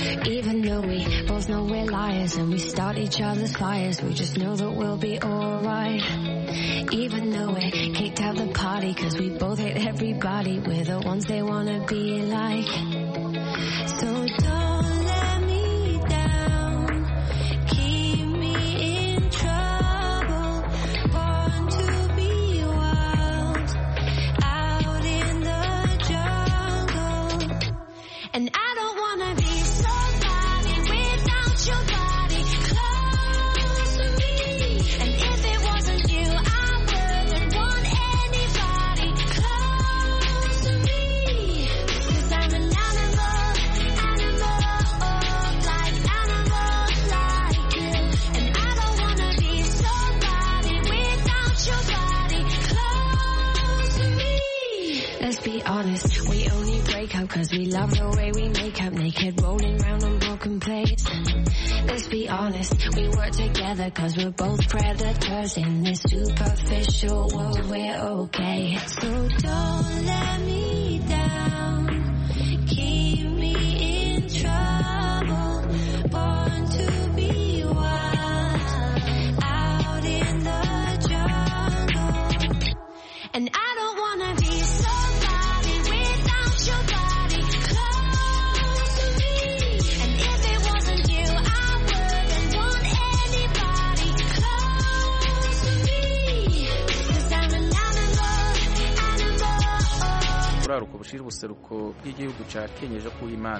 Even though we both know we're liars and we start each other's fires, we just know that we'll be alright. Even though we kicked out the party cause we both hate everybody, we're the ones they wanna be like. So don't let me down, keep me in trouble, born to be wild, out in the jungle. And I don't wanna be somebody without your body close to me. And if it wasn't you, I wouldn't want anybody close to me. Cause I'm an animal, animal, like animals like you. And I don't wanna be somebody without your body close to me. Let's be honest, we only break up cause we love the way we make up naked, rolling round on broken plates. Let's be honest, we work together cause we're both predators in this superficial world, we're okay. So don't let me down, keep me in trouble, born to be wild, out in the jungle. And I don't wanna be somebody without your body close to me. And if it wasn't you, I wouldn't want anybody close to me. Cause I'm an animal, animal. buraruko bushira ubuseruko bw'igihugu ca kenya ejo kuw'imana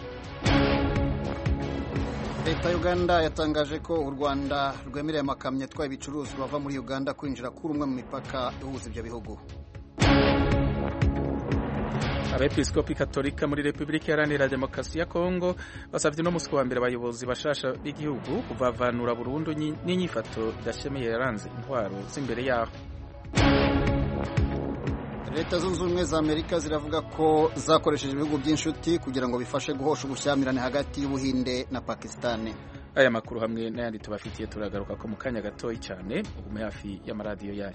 leta ya uganda yatangaje ko u rwanda rwemereye amakamyo atwaye ibicuruzwa bava muri uganda kwinjira kuri umwe mu mipaka ihuza ibyo bihugu abepiskopi katolika muri repubulika iharanira demokarasi ya kongo basabye uno munsi wa mbere abayobozi bashasha b'igihugu kuvavanura burundu nyi- n'inyifato idashemeye yaranze intwaro z'imbere yaho leta zunze ubumwe za amerika ziravuga ko zakoresheje ibihugu by'inshuti kugira ngo bifashe guhosha ubushyamirane hagati y'ubuhinde na pakisitani aya makuru hamwe n'ayandi tubafitiye turagaruka ko mu kanya gatoya cyane ugume hafi y'amaradiyo yanyu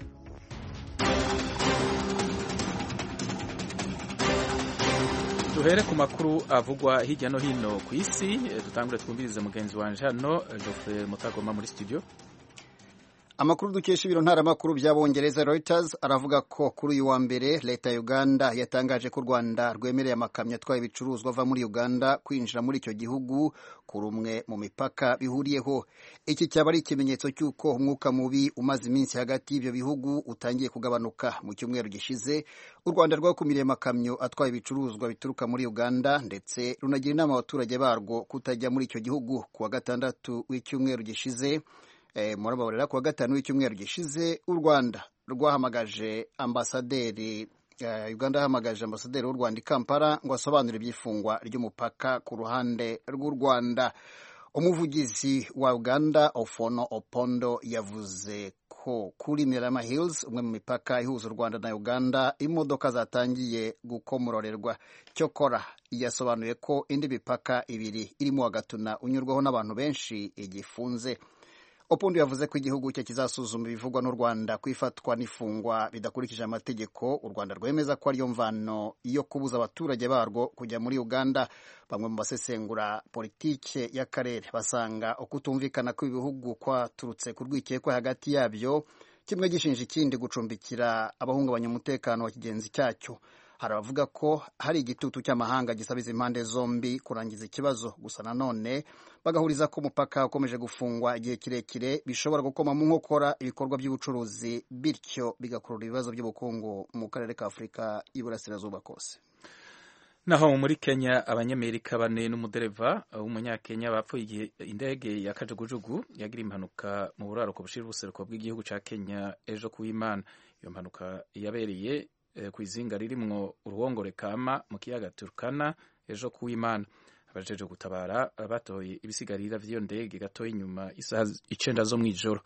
duhere ku makuru avugwa hirya no hino ku isi eh, dutangure twumvirize mugenzi wanje hano eh, Geoffrey Mutagoma muri studio amakuru dukesha ibiro ntaramakuru by'abongereza Reuters aravuga ko kuri uyu wa mbere leta ya uganda yatangaje ko u rwanda rwemereye amakamyo atwaye ibicuruzwa ava muri uganda kwinjira muri icyo gihugu kuri umwe mu mipaka bihuriyeho iki cyaba ari ikimenyetso cy'uko umwuka mubi umaze iminsi hagati y'ibyo bihugu utangiye kugabanuka mu cyumweru gishize u rwanda rwakumiriye amakamyo atwaye ibicuruzwa bituruka muri uganda ndetse runagira inama abaturage barwo kutajya muri icyo gihugu ku wa gatandatu w'icyumweru gishize murababarira ku wa gatanu w'icyumweru gishize u rwanda rwahamagaje ambasaderi uganda yahamagaje ambasaderi w'u rwanda i kampala ngo asobanure iby'ifungwa ry'umupaka ku ruhande rw'u rwanda umuvugizi wa uganda ofono opondo yavuze ko kuri mirama hills umwe mu mipaka ihuza u rwanda na uganda imodoka zatangiye gukomororerwa cyokora yasobanuye ko indi mipaka ibiri irimo wa gatuna unyurwaho n'abantu benshi igifunze Opondo yavuze ko igihugu cye kizasuzuma ibivugwa n'u Rwanda ku ifatwa n'ifungwa bidakurikije amategeko u Rwanda rwemeza ko ariyo mvano yo kubuza abaturage barwo kujya muri Uganda bamwe mu basesengura politike y'akarere basanga ukutumvikana kw'ibihugu kwaturutse ku rwikekwe hagati yabyo kimwe gishinja ikindi gucumbikira abahungabanya umutekano wa kigenzi cyacyo hari abavuga ko hari igitutu cy'amahanga gisaba izi impande zombi kurangiza ikibazo gusa nanone bagahuriza ko umupaka ukomeje gufungwa igihe kirekire bishobora gukoma mu nkokora ibikorwa by'ubucuruzi bityo bigakurura ibibazo by'ubukungu mu karere ka afurika y'iburasirazuba kose naho muri kenya abanyamerika bane n'umudereva w'umunyakenya bapfuye igihe indege ya kajugujugu yagira impanuka mu buraruko bushira ubuseruko bw'igihugu cya kenya ejo kuw'imana iyo mpanuka yabereye ku izinga ririmwo uruhongore kama mu kiyaga turkana ejo kuw'imana abajeje gutabara batoye ibisigarira vy'iyo ndege gatoya inyuma isaha icenda zo mw'ijoro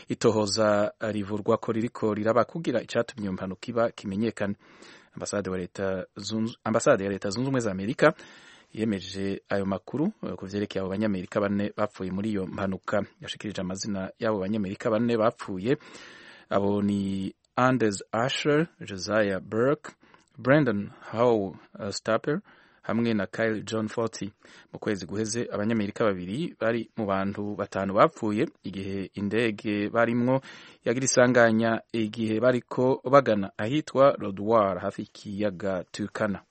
itohoza rivurwa ko ririko riraba kugira icatumye iyo mpanuka iba kimenyekane ambasade wa leta ambasade ya leta zunze ubumwe za amerika yemeje ayo makuru ku vyerekeye abo banyamerika bane bapfuye muri iyo mpanuka yashikirije amazina y'abo banyamerika bane bapfuye abo ni Anders Asher, Josiah Burke, Brandon Howe uh, Stapper, hamwe na Kyle John Forty mu kwezi guheze abanyamerika babiri bari mu bantu batanu bapfuye igihe indege barimwo yagira isanganya igihe bariko bagana ahitwa Lodwar hafi y'ikiyaga Turkana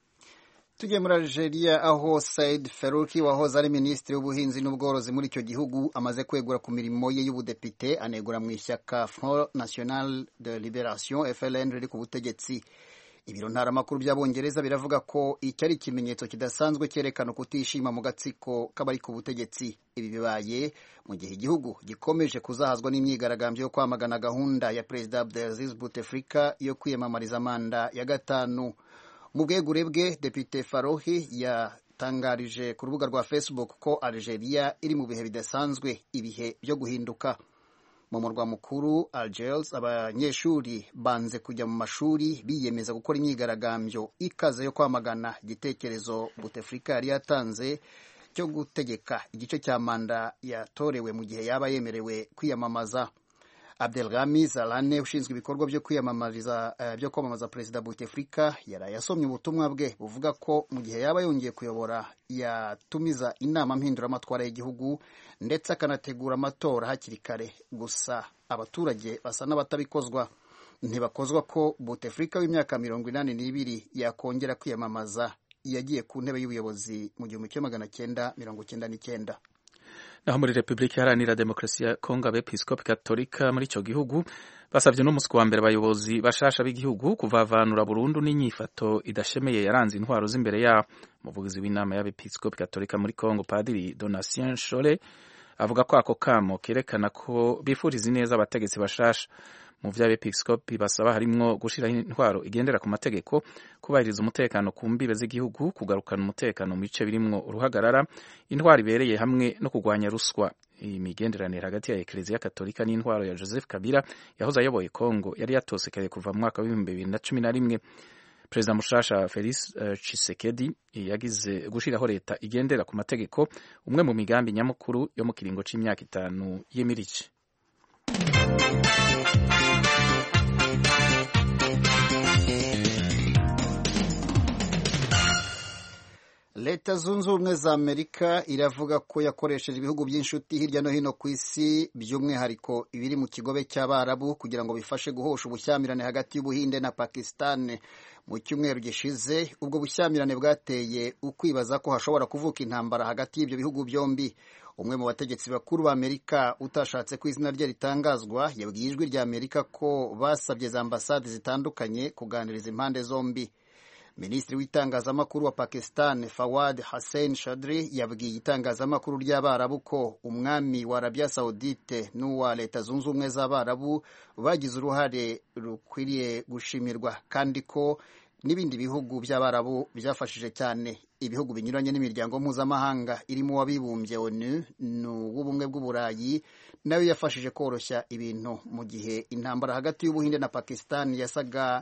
tugiye muri Algeria aho Said Farouki wahoze ari minisitiri w'ubuhinzi n'ubworozi muri icyo gihugu amaze kwegura ku mirimo ye y'ubudepite anegura mu ishyaka Front National de Liberation FLN riri ku butegetsi ibiro ntaramakuru by'abongereza biravuga ko iki ari ikimenyetso kidasanzwe cyerekana kutishima mu gatsiko k'abari ku butegetsi ibi bibaye mu gihe igihugu gikomeje kuzahazwa n'imyigaragambyo yo kwamagana gahunda ya perezida Abdelaziz Bouteflika yo kwiyamamariza manda ya gatanu mu bwegure bwe depite farohi yatangarije ku rubuga rwa facebook ko algeria iri mu bihe bidasanzwe ibihe byo guhinduka mu murwa mukuru algers abanyeshuri banze kujya mu mashuri biyemeza gukora imyigaragambyo ikaze yo kwamagana igitekerezo butefrika yari yatanze cyo gutegeka igice cya manda yatorewe mu gihe yaba yemerewe kwiyamamaza Abdelghami Zalane ushinzwe ibikorwa byo kwiyamamariza uh, byo kwamamaza perezida Bouteflika yaraye asomye ubutumwa bwe buvuga ko mu gihe yaba yongeye kuyobora yatumiza inama mpinduramatwara y'igihugu ndetse akanategura amatora hakiri kare gusa abaturage basa n'abatabikozwa ntibakozwa ko Bouteflika w'imyaka mirongo inani n'ibiri yakongera kwiyamamaza yagiye ku ntebe y'ubuyobozi mu gihumbi kimwe magana cyenda mirongo cyenda n'icyenda naho muri repubulika iharanira demokarasi ya kongo abepiskopi katolika muri icyo gihugu basabye n'umunsi wa mbere abayobozi bashasha b'igihugu kuvavanura burundu n'inyifato idashemeye yaranze intwaro z'imbere yabo umuvugizi w'inama y'abepiskopi katolika muri kongo padiri donatien shore avuga ko ako kamo kerekana ko bifuriza neza abategetsi bashasha mu vy'abepiskopi basaba harimwo gushiraho intwaro igendera ku mategeko kubahiriza umutekano ku mbibe z'igihugu kugarukana umutekano mu bice birimwo uruhagarara intwaro ibereye hamwe no kurwanya ruswa iyi migenderanire hagati ya ekleziya katolika n'intwaro ya joseph kabila yahoze ayoboye kongo yari yatosekeye kuva mu mwaka w'ibihumbi bibiri na cumi na rimwe perezida mushasha felix uh, chisekedi yagize gushiraho leta igendera ku mategeko umwe mu migambi nyamukuru yo mu kiringo c'imyaka itanu y'imiriki leta zunze ubumwe za amerika iravuga ko yakoresheje ibihugu by'inshuti hirya no hino ku isi by'umwihariko ibiri mu kigobe cy'abarabu kugira ngo bifashe guhosha ubushyamirane hagati y'ubuhinde na pakistan mu cyumweru gishize ubwo bushyamirane bwateye ukwibaza ko hashobora kuvuka intambara hagati y'ibyo bihugu byombi umwe mu bategetsi bakuru ba amerika utashatse ko izina rye ritangazwa yabwiye ijwi rya amerika ko basabye za ambasade zitandukanye kuganiriza impande zombi minisitiri w'itangazamakuru wa pakistan fawad hassein shadri yabwiye itangazamakuru ry'abarabu ko umwami wa arabia saudite n'uwa leta zunze ubumwe z'abarabu bagize uruhare rukwiriye gushimirwa kandi ko n'ibindi bihugu by'abarabu byafashije cyane ibihugu binyuranye n'imiryango mpuzamahanga irimo uwabibumbye onu n'uw'ubumwe bw'uburayi nayo yafashije koroshya ibintu mu gihe intambara hagati y'ubuhinde na pakistan yasaga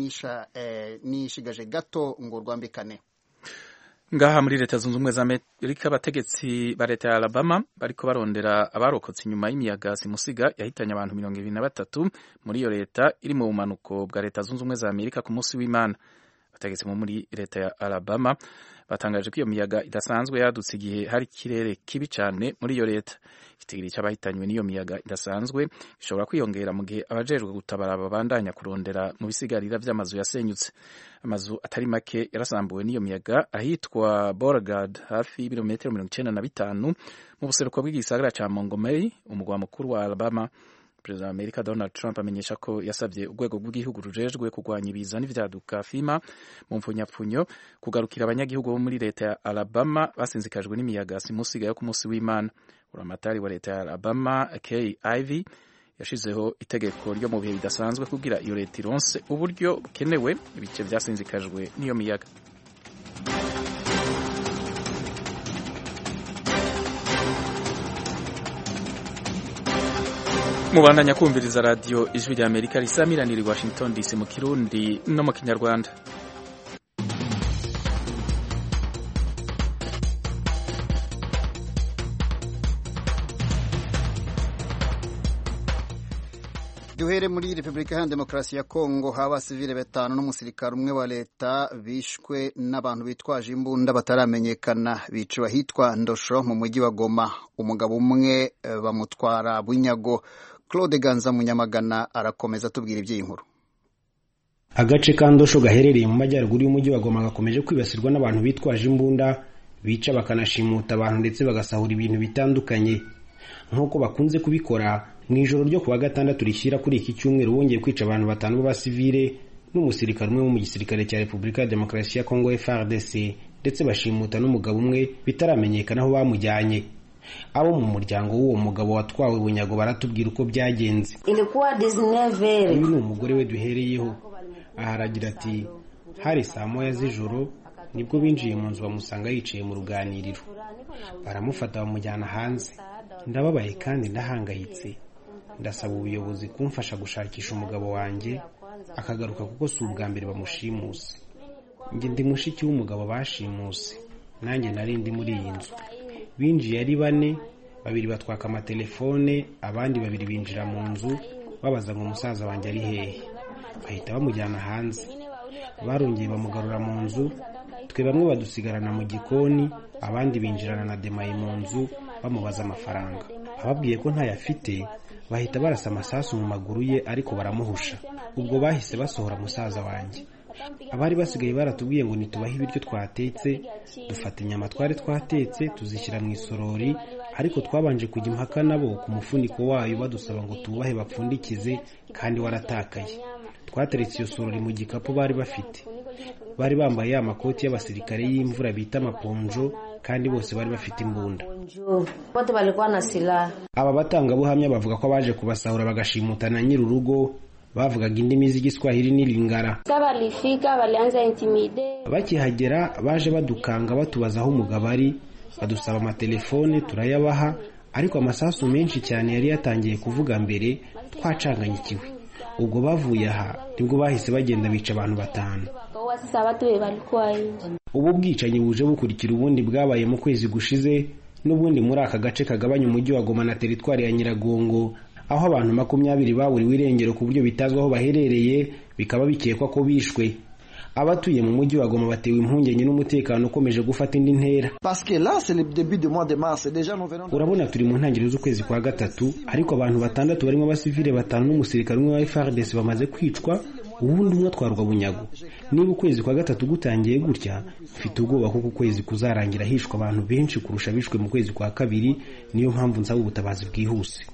nishigaje gato ngo rwambikane ngaha muri leta zunze ubumwe za amerika abategetsi ba leta ya alabama bariko barondera abarokotse inyuma y'imiyaga simusiga yahitanye abantu mirongo ibiri na batatu muri iyo leta iri mu bumanuko bwa leta zunze ubumwe za amerika ku munsi w'imana abategetsi bo muri leta ya alabama batangaje ko iyo miyaga idasanzwe yadutse igihe hari ikirere kibi cyane muri iyo leta igitigiri cy'abahitanywe n'iyo miyaga idasanzwe gishobora kwiyongera mu gihe abajejwe gutabara babandanya kurondera mu bisigarira by'amazu yasenyutse amazu atari make yarasambuwe n'iyo miyaga ahitwa borgard hafi y'ibirometero mirongo icyenda na bitanu mu buseruko bw'igisagara cya montgomery umugwa mukuru wa alabama perezida wa amerika donald trump amenyesha ko yasabye urwego rw'igihugu rujejwe kurwanya ibiza n'ivyaduka fima mu mpfunyapfunyo kugarukira abanyagihugu bo muri leta ya alabama basinzikajwe n'imiyaga simusiga yo ku munsi w'imana uramatari wa leta ya alabama kay ivy yashizeho itegeko ryo mu bihe bidasanzwe kugira iyo leta ironse uburyo bukenewe ibice vyasinzikajwe n'iyo miyaga mubandanya kumviriza radiyo ijwi rya amerika risamiranira i washington dc mu kirundi no mu kinyarwanda duhere muri repubulika iharanira demokarasi ya kongo haba abasivile batanu n'umusirikare umwe wa leta bishwe n'abantu bitwaje imbunda bataramenyekana biciwe ahitwa ndosho mu mujyi wa goma umugabo umwe bamutwara bunyago claude ganza munyamagana arakomeza atubwira iby'iyi nkuru agace ka ndosho gaherereye mu majyaruguru y'umujyi wa goma gakomeje kwibasirwa n'abantu bitwaje imbunda bica bakanashimuta abantu ndetse bagasahura ibintu bitandukanye nk'uko bakunze kubikora mu ijoro ryo kuwa gatandatu rishyira kuri iki cyumweru bongeye kwica abantu batanu b'abasivile n'umusirikare umwe wo mu gisirikare cya repubulika ya demokarasi ya kongo frdc ndetse bashimuta n'umugabo umwe bitaramenyekana aho bamujyanye abo mu muryango w'uwo mugabo watwawe bunyago baratubwira uko byagenze uyu ni umugore we duhereyeho aha aragira ati hari saa moya z'ijoro nibwo binjiye mu nzu bamusanga yicaye mu ruganiriro baramufata bamujyana hanze ndababaye kandi ndahangayitse ndasaba ubuyobozi kumfasha gushakisha umugabo wanjye akagaruka kuko si ubwa mbere bamushimuse njye ndi mushiki w'umugabo bashimuse nanjye nari ndi muri iyi nzu binjiye ari bane babiri batwaka amatelefone abandi babiri binjira mu nzu babaza ngo umusaza wanjye ari hehe bahita bamujyana hanze barongeye bamugarura mu nzu twe bamwe badusigarana mu gikoni abandi binjirana na demaye mu nzu bamubaza amafaranga ababwiye ko ntayo afite bahita barasa amasasu mu maguru ye ariko baramuhusha ubwo bahise basohora musaza wanjye abari basigaye baratubwiye ngo nitubahe ibiryo twatetse dufata inyama twari twatetse tuzishyira mu isorori ariko twabanje kujya impaka nabo ku mufuniko wayo badusaba ngo tuwubahe bapfundikize kandi waratakaye twateretse iyo sorori mu gikapu bari bafite bari bambaye ya makoti y'abasirikare y'imvura bita amaponjo kandi bose bari bafite imbunda aba batangabuhamya bavuga ko abaje kubasahura bagashimuta na nyir'urugo bavugaga indimi z'igiswahili n'ilingara bakihagera baje badukanga batubaza aho umugabo ari badusaba amatelefone turayabaha ariko amasasu menshi cyane yari yatangiye kuvuga mbere twacanganyikiwe ubwo bavuye aha nibwo bahise bagenda bica abantu batanu ubu bwicanyi buje bukurikira ubundi bwabaye mu kwezi gushize n'ubundi muri aka gace kagabanya umujyi wa goma na teritwari ya nyiragongo aho abantu makumyabiri baburiwe irengero ku buryo bitazwi aho baherereye bikaba bikekwa ko bishwe abatuye mu mujyi wa goma batewe impungenge n'umutekano ukomeje gufata indi ntera urabona turi mu ntangiriro z'ukwezi kwa gatatu ariko abantu batandatu barimo abasivile batanu n'umusirikare umwe wa FARDC bamaze kwicwa ubundi umwe atwarwa bunyago niba ukwezi kwa gatatu gutangiye gutya mfite ubwoba kuko ukwezi kuzarangira hishwa abantu benshi kurusha bishwe mu kwezi kwa kabiri niyo mpamvu nsaba ubutabazi bwihuse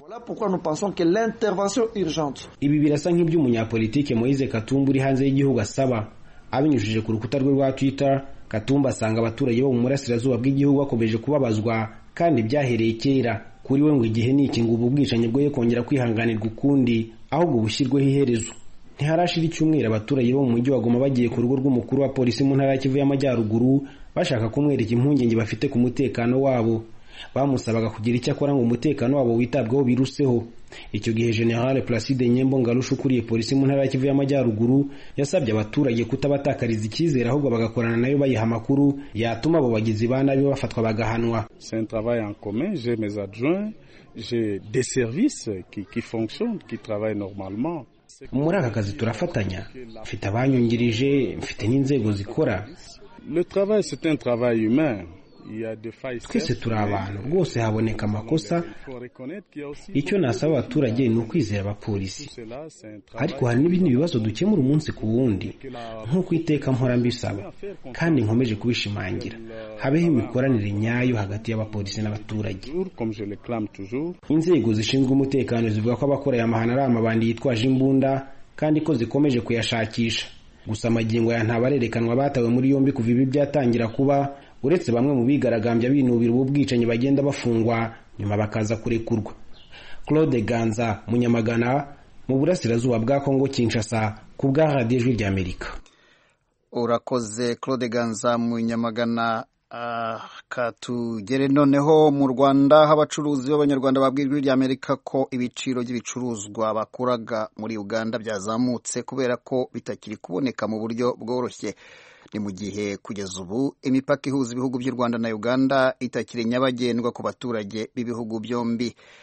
ibi birasa nk'iby'umunyapolitike Moise Katumba uri hanze y'igihugu asaba abinyujije ku rukuta rwe rwa Twitter Katumba asanga abaturage bo mu burasirazuba bw'igihugu bakomeje kubabazwa kandi byahereye kera kuri we ngo igihe ni iki ngo ubu bwicanyi bwoye kongera kwihanganirwa ukundi ahubwo bushyirweho iherezo ntiharashira icyumweru abaturage bo mu mujyi wa Goma bagiye ku rugo rw'umukuru wa polisi mu ntara ya Kivu y'Amajyaruguru bashaka kumwereka impungenge bafite ku mutekano wabo bamusabaga kugira icyo akora ngo umutekano wabo witabweho biruseho icyo gihe General Placide Nyembo Ngarusha ukuriye polisi mu ntara ya Kivu y'Amajyaruguru yasabye abaturage kutabatakariza icyizere ahubwo bagakorana nayo bayiha amakuru yatuma abo bagizi ba nabi bafatwa bagahanwa C'est un travail en commun, j'ai mes adjoints, j'ai des services qui, qui fonctionnent, qui travaillent normalement. muri aka kazi turafatanya mfite abanyungirije mfite n'inzego zikora Le travail, c'est un travail humain. Il y a des failles. twese certes, turi mais abantu rwose haboneka amakosa il faut reconnaître qu'il y a aussi icyo nasaba abaturage ni ukwizera abapolisi tout cela, c'est un travail ariko hari n'ibindi bibazo dukemura umunsi ku wundi nk'uko iteka mpora mbisaba kandi nkomeje kubishimangira habeho imikoranire nyayo hagati y'abapolisi n'abaturage toujours, comme je le clame toujours. inzego zishinzwe umutekano zivuga ko abakora aya mahano ari amabandi yitwaje imbunda kandi ko zikomeje kuyashakisha gusa amagingo ya ntabarerekanwa batawe muri yombi kuva ibi byatangira kuba uretse bamwe mu bigaragambya binubira ubu bwicanyi bagenda bafungwa nyuma bakaza kurekurwa claude ganza munyamagana mu burasirazuba bwa kongo kinshasa ku bwa radiyo ijwi ry'amerika urakoze claude ganza mu nyamagana ah, katugere noneho mu rwanda aho abacuruzi b'abanyarwanda babwira ijwi ry'amerika ko ibiciro by'ibicuruzwa bakuraga muri uganda byazamutse kubera ko bitakiri kuboneka mu buryo bworoshye ni mu gihe kugeza ubu imipaka ihuza ibihugu by'u rwanda na uganda itakiri nyabagendwa ku baturage b'ibihugu byombi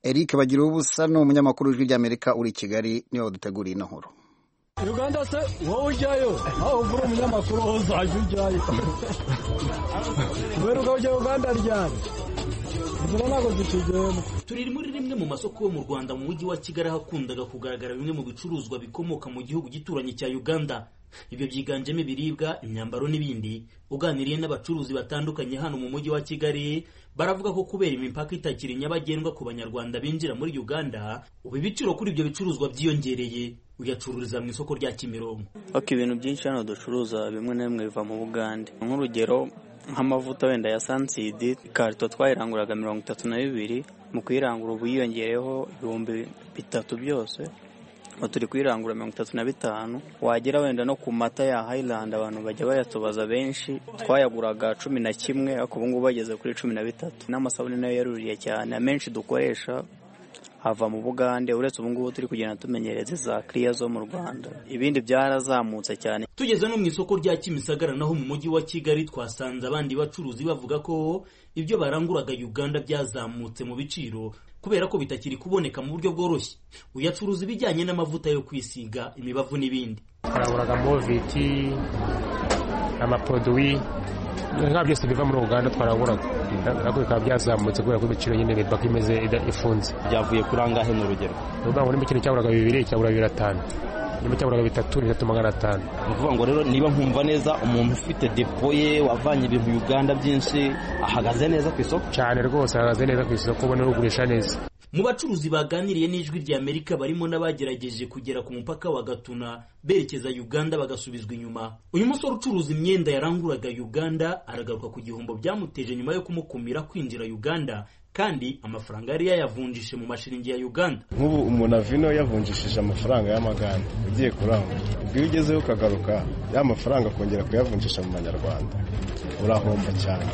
eric bagira ubusa ni umunyamakuru w'ijwi ry'amerika uri i kigali niwe waduteguriye ino nkuru uganda se wowe ujyayo aho uvura umunyamakuru wowe uzajya ujyayo kubera ujya uganda ryari inzira ntabwo zikigenda turi muri rimwe mu masoko yo mu rwanda mu mujyi wa kigali hakundaga kugaragara bimwe mu bicuruzwa bikomoka mu gihugu gituranye cya uganda ibyo byiganjemo ibiribwa imyambaro n'ibindi uganiriye n'abacuruzi batandukanye hano mu mujyi wa kigali baravuga ko kubera imipaka itakiri nyabagendwa ku banyarwanda binjira muri uganda ubu ibiciro kuri ibyo bicuruzwa byiyongereye uyacururiza mu isoko rya kimironko ok ibintu byinshi hano ducuruza bimwe na bimwe biva mu bugande nk'urugero nk'amavuta wenda ya sansidi ikarito twayiranguraga mirongo itatu na bibiri mu kuyirangura ubu yiyongereyeho ibihumbi bitatu byose ubu turi kuyirangura mirongo itatu na bitanu wagera wenda no ku mata ya hayilandi abantu bajya bayatubaza benshi twayaguraga cumi na kimwe ariko ubu ngubu bageze kuri cumi na bitatu n'amasabune nayo yaruriye cyane amenshi dukoresha hava mu bugande uretse ubu ngubu turi kugenda tumenyereza za kiriya zo mu rwanda ibindi byarazamutse cyane tugeze no mu isoko rya kimisagara naho mu mujyi wa kigali twasanze abandi bacuruzi bavuga ko ibyo baranguraga uganda byazamutse mu biciro kubera ko bitakiri kuboneka mu buryo bworoshye uyacuruza ibijyanye n'amavuta yo kwisiga imibavu n'ibindi twaranguraga moviti amaproduwi nka byose biva muri uganda twaranguraga ntabwo bikaba byazamutse kubera ko ibiciro nyine imipaka imeze ifunze byavuye kuri angahe ni urugero ni ukuvuga ngo nimba ikintu cyaguraga bibiri cyagura bibiri atanu nimba cyaguraga bitatu ni bitatu magana atanu ni ukuvuga ngo rero niba nkumva neza umuntu ufite depo ye wavanye ibintu uganda byinshi ahagaze neza ku isoko cyane rwose ahagaze neza ku isoko ubona ugurisha neza mu bacuruzi baganiriye n'ijwi rya amerika barimo n'abagerageje kugera ku mupaka wa gatuna berekeza uganda bagasubizwa inyuma uyu musore ucuruza imyenda yaranguraga uganda aragaruka ku gihombo byamuteje nyuma yo kumukumira kwinjira uganda kandi amafaranga yari yayavunjishe mu mashiringi ya uganda nk'ubu umuntu avino yavunjishije amafaranga y'amaganda ugiye kurangura ubwo iyo ugezeho ukagaruka ya mafaranga akongera kuyavunjisha mu manyarwanda urahomba cyane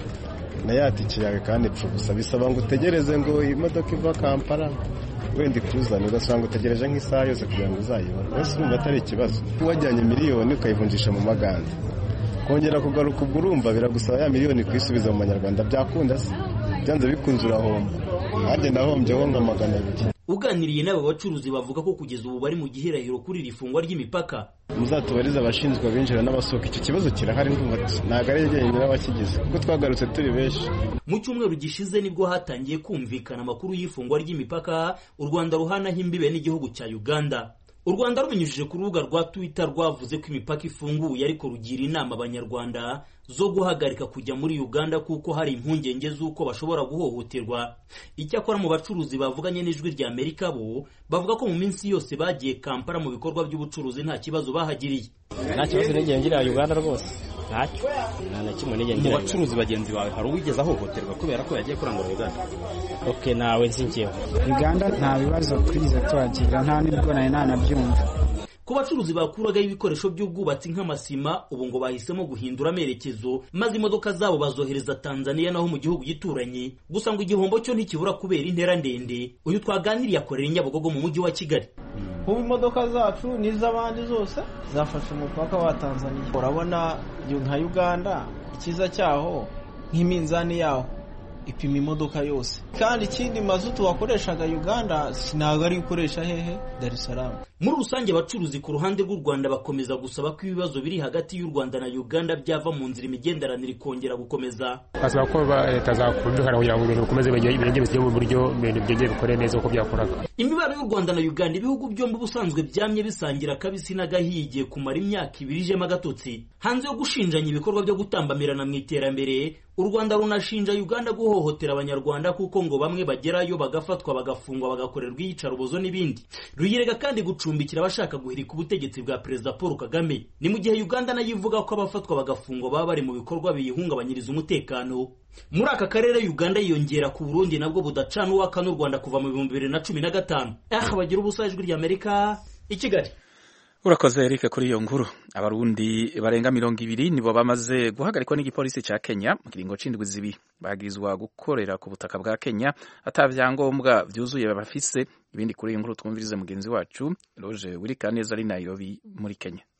na ya tike yawe kandi ipfa gusa bisaba ngo utegereze ngo imodoka iva kampala wenda ikuzane ugasanga utegereje nk'isaha yose kugira ngo uzayibone wese urumva atari ikibazo wajyanye miliyoni ukayivunjisha mu maganda kongera kugaruka ubwo urumva biragusaba ya miliyoni kuyisubiza mu manyarwanda byakunda se byanze bikunze urahomba nanjye nahombyeho nka magana abiri uganiriye n'aba bacuruzi bavuga ko kugeza ubu bari mu gihirahiro kuri iri fungwa ry'imipaka muzatubarize abashinzwe abinjira n'abasohoka icyo kibazo kirahari ndumva ntabwo ari jyenyine n'abakigize kuko twagarutse turi benshi mu cyumweru gishize nibwo hatangiye kumvikana amakuru y'ifungwa ry'imipaka u rwanda ruhanaho imbibe n'igihugu cya uganda u rwanda rubinyujije ku rubuga rwa twitter rwavuze ko imipaka ifunguye ariko rugira inama abanyarwanda zo guhagarika kujya muri uganda kuko hari impungenge z'uko bashobora guhohoterwa icyakora mu bacuruzi bavuganye n'ijwi rya amerika bo bavuga ko mu minsi yose bagiye kampala mu bikorwa by'ubucuruzi nta kibazo bahagiriye nta kibazo n'igihe ngira uganda rwose ntacyo nta na kimwe n'igihe ngira mu bacuruzi bagenzi bawe hari uwigeze ahohoterwa kubera ko yagiye kurangura uganda oke nawe nzi njyewe uganda nta bibazo twize tuhagira nta nibwo nari nanabyumva ku bacuruzi bakuragaho ibikoresho by'ubwubatsi nk'amasima ubu ngo bahisemo guhindura amerekezo maze imodoka zabo bazohereza tanzania naho mu gihugu gituranye gusa ngo igihombo cyo ntikibura kubera intera ndende uyu twaganiriye akorera i nyabugogo mu mujyi wa kigali ubu imodoka zacu n'iz'abandi zose zafashe umupaka wa tanzania urabona nka uganda icyiza cyaho nk'iminzani yaho ipima imodoka yose kandi ikindi mazutu wakoreshaga uganda ntabwo ari gukoresha hehe dar es salaam muri rusange abacuruzi ku ruhande rw'u rwanda bakomeza gusaba ko ibibazo biri hagati y'u rwanda na uganda byava mu nzira imigenderanire ikongera gukomeza basaba ko leta zakumvikana kugira ngo ibintu bikomeze birenge bisige mu buryo ibintu byongeye bikore neza uko byakoraga imibare y'u rwanda na uganda ibihugu byombi ubusanzwe byamye bisangira akabisi n'agahiye igiye kumara imyaka ibiri ijemo agatotsi hanze yo gushinjanya ibikorwa byo gutambamirana mu iterambere u rwanda runashinja uganda guhohotera abanyarwanda kuko ngo bamwe bagerayo bagafatwa bagafungwa bagakorerwa iyicarubozo n'ibindi ruyirega kandi gucumbikira abashaka guhirika ubutegetsi bwa perezida paul kagame ni mu gihe uganda nayo ivuga ko abafatwa bagafungwa baba bari mu bikorwa biyihungabanyiriza umutekano muri aka karere uganda yiyongera ku burundi nabwo budacana uwaka n'u rwanda kuva mu bihumbi bibiri na cumi na gatanu aha bagira ubusa ijwi ry'amerika i kigali urakoze Eric kuri iyo nkuru abarundi barenga mirongo ibiri nibo bamaze guhagarikwa n'igipolisi cya Kenya mu kiringo c'indwi zibiri bagirizwa gukorera ku butaka bwa Kenya ata vyangombwa vyuzuye bafise ibindi kuri iyi nkuru twumvirize mugenzi wacu Roger Wirikaneza ari Nairobi muri Kenya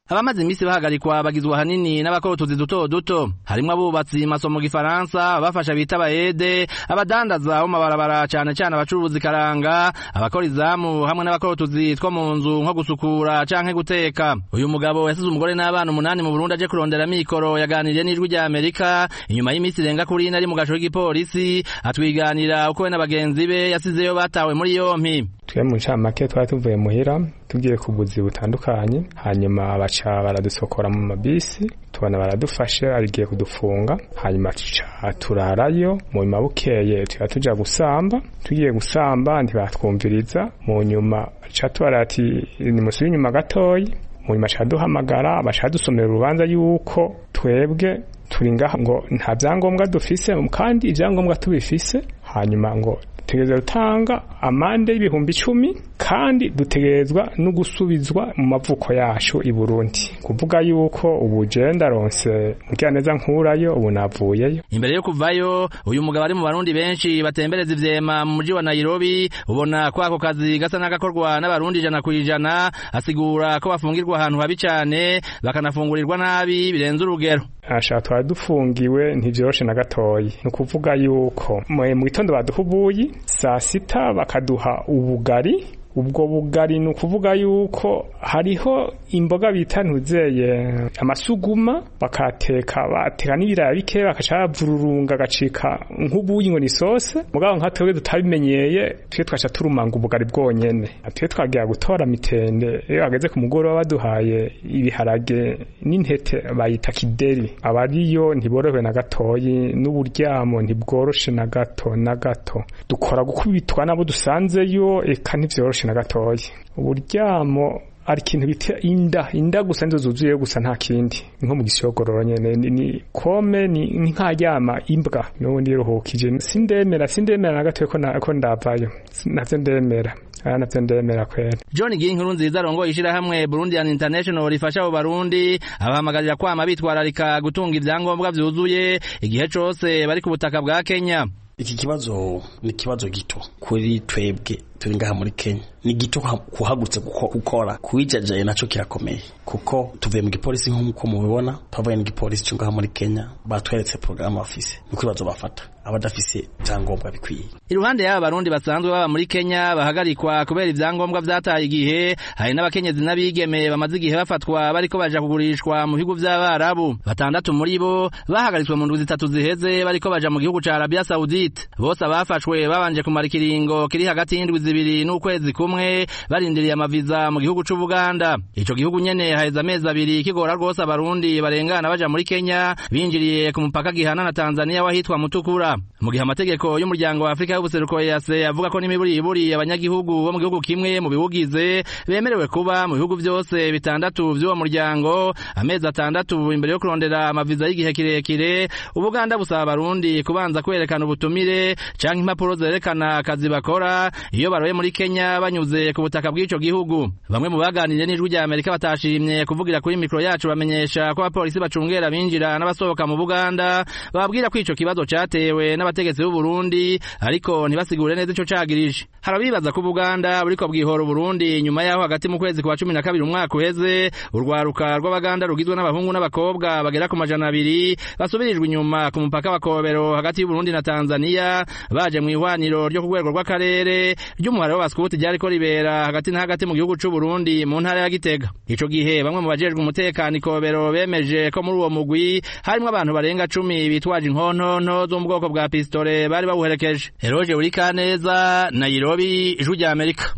abamaze iminsi bahagarikwa bagizwe ahanini n'abakora utuzi duto duto harimwo abubatsi maso mu gifaransa abafasha bita abayede abadandaza bo mabarabara cane cane abacuruzi karanga abakora izamu hamwe n'abakora utuzi two mu nzu nko gusukura canke guteka uyu mugabo yasize umugore n'abana umunani mu Burundi aje kurondera mikoro yaganiriye n'ijwi rya Amerika inyuma y'iminsi irenga kuri ine ari mu gasho k'igipolisi atwiganira uko we na bagenzi be yasizeyo batawe muri yompi twe mu ncamake twari tuvuye muhira tugiye ku buzi butandukanye hanyuma baca baradusokora mu mabisi tubona baradufashe arigiye kudufunga hanyuma tuca turarayo mu nyuma bukeye tuba tuja gusamba tugiye gusamba ntibatwumviriza mu nyuma ca tubara ati nimusubire inyuma gatoyi mu nyuma ca duhamagara baca dusomera urubanza yuko twebwe turi ngaha ngo nta vyangombwa dufise kandi ivyangombwa tubifise hanyuma ngo dutegerezwa gutanga amande y'ibihumbi icumi kandi dutegerezwa no gusubizwa mu mavuko yacu i Burundi kuvuga yuko ubu je ndaronse mugiraneza nkurayo ubu navuyeyo imbere yo kuvayo uyu mugabo ari mu barundi benshi batembereza ivyema mu muji wa Nairobi ubona ko ako kazi gasa n'agakorwa n'abarundi ijana kwijana asigura ko bafungirwa ahantu habi cane bakanafungurirwa nabi birenze urugero asha twari dufungiwe ntivyoroshe na gatoyi ni ukuvuga yuko mu gitondo baduha ubuyi saa sita bakaduha ubugari ubwo bugari ni ukuvuga yuko hariho imboga bita ntuzeye amasuguma bakateka bateka n'ibiraya bike bakaca bavururunga agacika nk'ubuyi ngo ni sose mugabo nka twebwe tutabimenyeye twe twaca turumanga ubugari bwonyene twe twagira gutora mitende iyo bageze ku mugoroba baduhaye ibiharage n'intete bayita kideri abariyo ntiborohewe na gatoyi n'uburyamo ntibworoshe na gato na gato dukora gukubitwa nabo dusanzeyo eka ntivyoroshe na gatoyi uburyamo ari ikintu bita inda inda gusa nizo zuzuye gusa nta kindi nko mu gisogororo nyene ni, ni kome ni, ni nkaryama imbwa n'ubundi ruhukije sindemera sindemera na gatoyi ko, na, ko ndavayo navyo ndemera aya navyo ndemera kwera John Ginkuru nziza arongoye ishirahamwe Burundian International rifasha abo barundi abahamagarira kwama bitwararika gutunga ivyangombwa vyuzuye igihe cose bari ku butaka bwa Kenya iki kibazo ni kibazo gito kuri twebwe turi ngaha muri Kenya ni gito kuhagurutse gukora kuwijajaye naco kirakomeye kuko tuvuye mu gipolisi nk'uko mubibona twavuye mu gipolisi cyo ngaha muri Kenya batweretse programme bafise ni ibibazo bafata abadafise ivyangombwa bikwiye iruhande y'aba barundi basanzwe baba muri Kenya bahagarikwa kubera ivyangombwa vyataye igihe hari n'abakenyezi n'abigeme bamaze igihe bafatwa bariko baja kugurishwa mu bihugu vy'abarabu batandatu muri bo bahagaritswe mu ndwi zitatu ziheze bariko baja mu gihugu ca Arabia Saudite bose abafashwe babanje kumara ikiringo kiri hagati y'indwi zibiri n'ukwezi kumwe barindiriye amaviza mu gihugu c'u Buganda ico gihugu nyene haheze amezi abiri kigora rwose abarundi barengana baja muri Kenya binjiriye ku mupaka gihana na Tanzania wahitwa Mutukura mu gihe amategeko y'umuryango wa Afrika y'ubuseruko yase avuga ko n'imiburiburi abanyagihugu bo mu gihugu kimwe mu biwugize bemerewe kuba mu bihugu vyose bitandatu vy'uwo muryango amezi atandatu imbere yo kurondera amaviza y'igihe kirekire ubuganda busaba abarundi kubanza kwerekana ubutumire canke impapuro zerekana akazi bakora iyo baroye muri Kenya banyuze ku butaka bw'ico gihugu bamwe mu baganiriye n'ijwi rya Amerika batashimye kuvugira kuri mikro yacu bamenyesha ko abapolisi bacungera binjira n'abasohoka mu Buganda bababwira ko ico kibazo catewe n'abategetsi b'u Burundi ariko ntibasigure neza ico cagirije harabibaza ko Buganda buriko bwihora Burundi nyuma yaho hagati mu kwezi kwa 12 umwaka uheze urwaruka rw'abaganda rugizwe n'abahungu n'abakobwa bagera ku majana abiri basubirijwe inyuma ku mupaka wa Kobero hagati y'u Burundi na Tanzania baje mu ihwaniro ryo ku rwego rw'akarere ry'umuhare w'abaskuti ryariko ribera hagati na hagati mu gihugu c'u Burundi mu ntara ya Gitega ico gihe bamwe mu bajejwe umutekano Kobero bemeje ko muri uwo mugwi harimwo abantu barenga cumi bitwaje inkontonto zo mu bwoko bwa pistole bari bawuherekeje Eroje Urikaneza Nairobi ijwi rya Amerika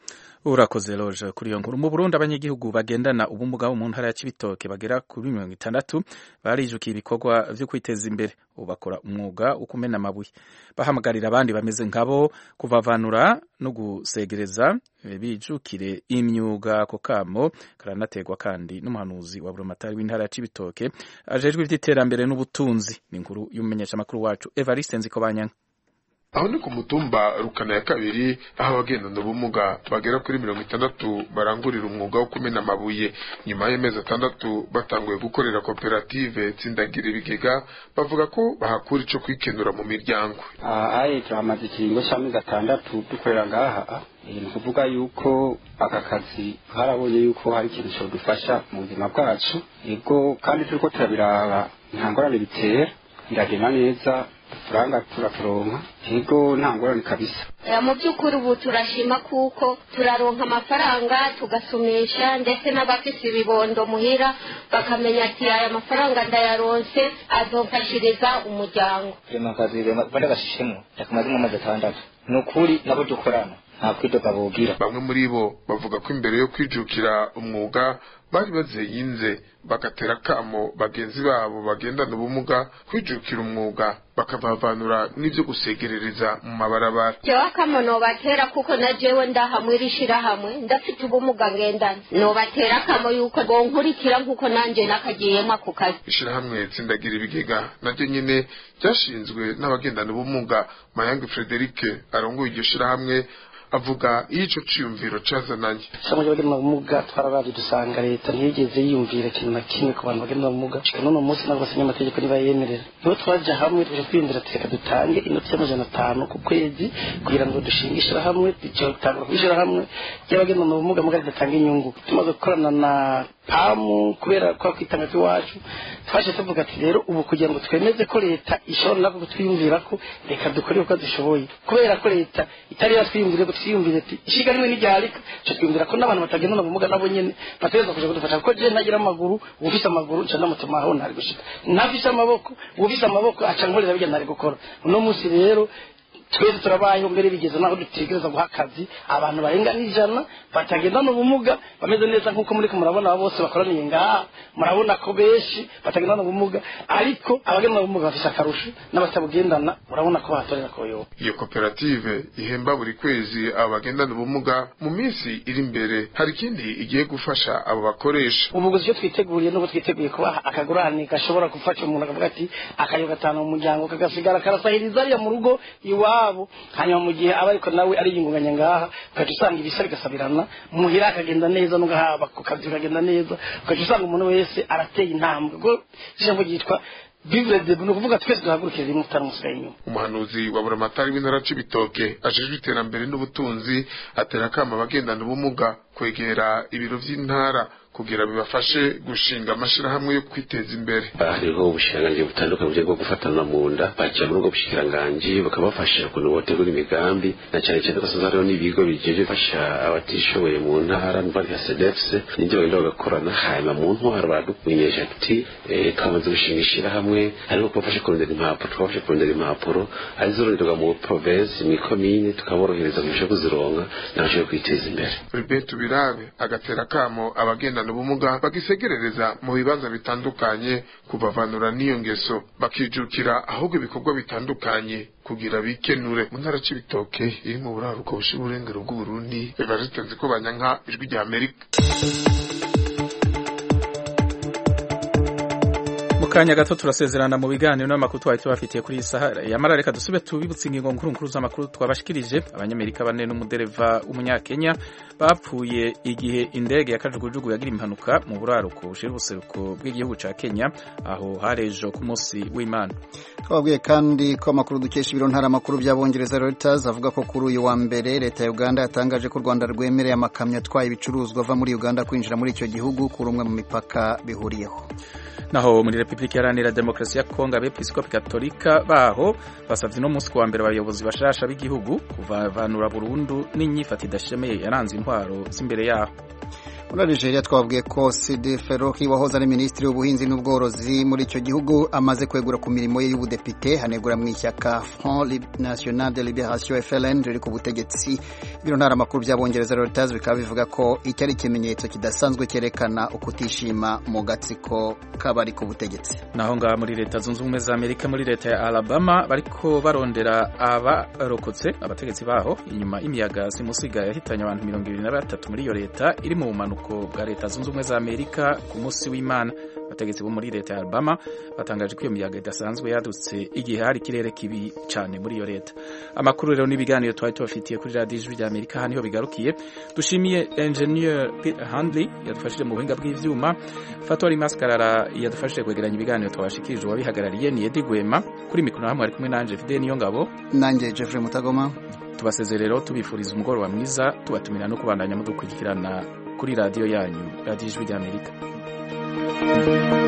urakoze loje kuri iyo nkuru mu Burundi abanyagihugu bagendana ubumuga bo mu ntara ya Cibitoke bagera kuri mirongo itandatu barijukiye ibikorwa vyo kwiteza imbere ubu bakora umwuga wo kumena amabuye bahamagarira abandi bameze nkabo kuvavanura no gusegereza bijukire imyuga ako kamo karanategwa kandi n'umuhanuzi wa Burumatari w'intara ya Cibitoke ajejwe ivy'iterambere n'ubutunzi ni inkuru y'umumenyeshamakuru wacu Evariste Nzikobanyanga aho ni ku mutumba rukana ya kabiri aho abagendana ubumuga bagera kuri mirongo itandatu barangurira umwuga wo kumena amabuye nyuma y'amezi atandatu batanguye gukorera koperative tsindagira ibigega bavuga ko bahakura ico kwikenura mu miryango ayi turamaze ikiringo c'amezi atandatu dukorera ngaha ni ukuvuga yuko aka kazi harabonye yuko hari ikintu cyadufasha mu buzima bwacu yego kandi turiko turabiraba nta ngorane bitera biragenda neza uturanga turaturonka yego nta ngorane kabisa mu by'ukuri ubu turashima kuko turaronka amafaranga tugasumisha ndetse n'abafite ibibondo muhira bakamenya ati aya mafaranga ndayaronse azofashiriza umuryango rema kazi bari gashishemo yakamazemo amezi atandatu ni ukuri nabo dukorana nta kwidoga bogira bamwe muri bo bavuga ko imbere yo kwijukira umwuga bari bazeyinze bagatera akamo bagenzi babo bagendana ubumuga kwijukira umwuga bakabavanura n'ibyo gusegerereza mu mabarabara jewe akamo nobatera kuko na jewe ndahamwe irishirahamwe ndafite ubumuga ngendana nobatera akamo yuko bonkurikira nk'uko nanje nakagiyemo ako kazi ishirahamwe tsindagira ibigega naryo nyene ryashinzwe n'abagendana ubumuga mayange frederike arongoye iryo shirahamwe avuga iyo ico ciyumviro cazananye ishami ry'abagenda ubumuga twararavye dusanga leta ntiyigeze yiyumvira ikintu na kimwe ku bantu bagenda ubumuga n'uno munsi ntabwo basinya amategeko nibayemerera niho twaja hamwe tuje kwiyumvira ati reka dutange inoti y'amajana atanu ku kwezi kugira ngo dushinge ishirahamwe dutangura kw'ishirahamwe ry'abagenda ubumuga muga ridatanga inyungu tumaze gukorana na pamu kubera kwa kwitanga kw'iwacu twaje tuvuga ati rero ubu kugira ngo twemeze ko leta ishobora nako kutwiyumvira ko reka dukore uko dushoboye kubera ko leta itari yatwiyumvire ko twiyumvire ati ishiga rimwe n'iryarika cyo twiyumvira ko n'abantu batagendana ubumuga nabo nyene bategereza kuja kudufasha kuko je ntagira amaguru ufise amaguru nca ndamutuma aho ntari gushika ntafise amaboko ufise amaboko aca nkorera bijya ntari gukora uno munsi rero twese turabayeho mbere bigeze naho dutegereza guha akazi abantu barenga n'ijana batagendana ubumuga bameze neza nk'uko muri ko murabona abo bose bakoraniye ngaha murabona ko benshi batagendana ubumuga ariko abagendana ubumuga bafise akarusho n'abatabugendana urabona ko bahatorera koyoba iyo koperative ihemba buri kwezi abo bagendana ubumuga mu minsi iri imbere hari ikindi igiye gufasha abo bakoresha ubu gusa icyo twiteguriye n'ubu twiteguye kubaha akagurane gashobora gufasha umuntu akavuga ati akayo gatanu mu muryango kagasigara karasahiriza ariya mu rugo iwabo hanyuma mu gihe aba ariko nawe ariyungunganya ngaha ukaca usanga ibisa bigasabirana muhira akagenda neza n'ugahaba ku kazi kagenda neza ukaca usanga umuntu wese arateye intambwe ubwo ijambo ryitwa bibure de ni ukuvuga twese duhagurukire rimwe tutaramusigaye inyuma umuhanuzi wa buramatari w'intara c'ibitoke ajejwe iterambere n'ubutunzi atera akama abagendana ubumuga kwegera ibiro vy'intara kugira bibafashe gushinga amashirahamwe yo kwiteza imbere hariho ubushikiranganji butandukanye bwo gufatana mu nda baca muri ubwo bushikiranganji bakabafasha ukuntu botegura imigambi na cyane cyane ko hariho n'ibigo bijeje gufasha abatishoboye mu ntara nka sedefs n'ibyo bagenda bagakorana hanyuma mu ntwaro baradukumenyesha ati twamaze gushinga ishirahamwe ariko kubafasha kurondera impapuro twabafashe kurondera impapuro arizoronderwa mu provinsi mw'ikomine tukaborohereza kurusha kuzironka n'abashoboye kwiteza imbere Albert Birabe agatera akamo abagenda ubumuga bagisegerereza mu bibanza bitandukanye kubavanura n'iyo ngeso bakijukira ahubwo ibikorwa bitandukanye kugira bikenure mu ntara c'ibitoke iri mu buraruko bushira uburengero bw'uburundi evariste nziko banyanka ijwi rya amerika kanya gato turasezerana mu biganiro n'amakuru twari tubafitiye kuri iyi saha yamara reka dusube tubibutse ingingo nkuru nkuru z'amakuru twabashikirije abanyamerika bane n'umudereva w'umunyakenya bapfuye igihe indege ya kajugujugu yagira impanuka mu buraruko bushira ubuseruko bw'igihugu ca Kenya aho harejo ku munsi w'Imana twabwiye kandi ko amakuru dukesha ibiro ntaramakuru by'abongereza Reuters avuga ko kuri uyu wa mbere leta ya Uganda yatangaje ko u Rwanda rwemereye amakamyo atwaye ibicuruzwa ava muri Uganda kwinjira muri icyo gihugu kuri umwe mu mipaka bihuriyeho naho muri Republika Iharanira Demokarasi ya Kongo abepiskopi Katolika baho basavye no munsi wa mbere abayobozi bashasha b'igihugu kuvavanura burundu n'inyifata idashemeye yaranze intwaro z'imbere yaho muri Nigeria twabwiye ko Sidi Feroki wahoze ari minisitiri w'ubuhinzi n'ubworozi muri icyo gihugu amaze kwegura ku mirimo ye y'ubudepite hanegura mu ishyaka Front National de Liberation FLN riri ku butegetsi biro ntaramakuru by'abongereza Reuters bikaba bivuga ko icyo ari ikimenyetso kidasanzwe cyerekana ukutishima mu gatsiko k'abari ku butegetsi naho ngaha muri leta zunze ubumwe za Amerika muri leta ya Alabama bariko barondera abarokotse abategetsi baho inyuma y'imiyaga simusiga yahitanye abantu mirongo ibiri na batatu muri iyo leta iri mu bumanuko bwa leta zunze ubumwe za Amerika ku munsi w'Imana abategetsi bo muri leta ya Alabama batangaje ko iyo miyaga idasanzwe yadutse igihe hari ikirere kibi cyane muri iyo leta amakuru rero n'ibiganiro twari tubafitiye kuri radiyo ijwi rya Amerika haniho bigarukiye dushimiye engineer Peter Handley yadufashije mu buhinga bw'ivyuma Fatori Maskarara yadufashije kwegeranya ibiganiro twabashikirije uwabihagarariye ni Eddie Gwema kuri mikoro hamwe ari kumwe nanje Fidel Niyongabo nanjye Jeffrey Mutagoma tubasezerero tubifuriza umugoroba mwiza tubatumira no kubandanya mudukurikirana kuri radiyo yanyu radiyo ijwi ry'amerika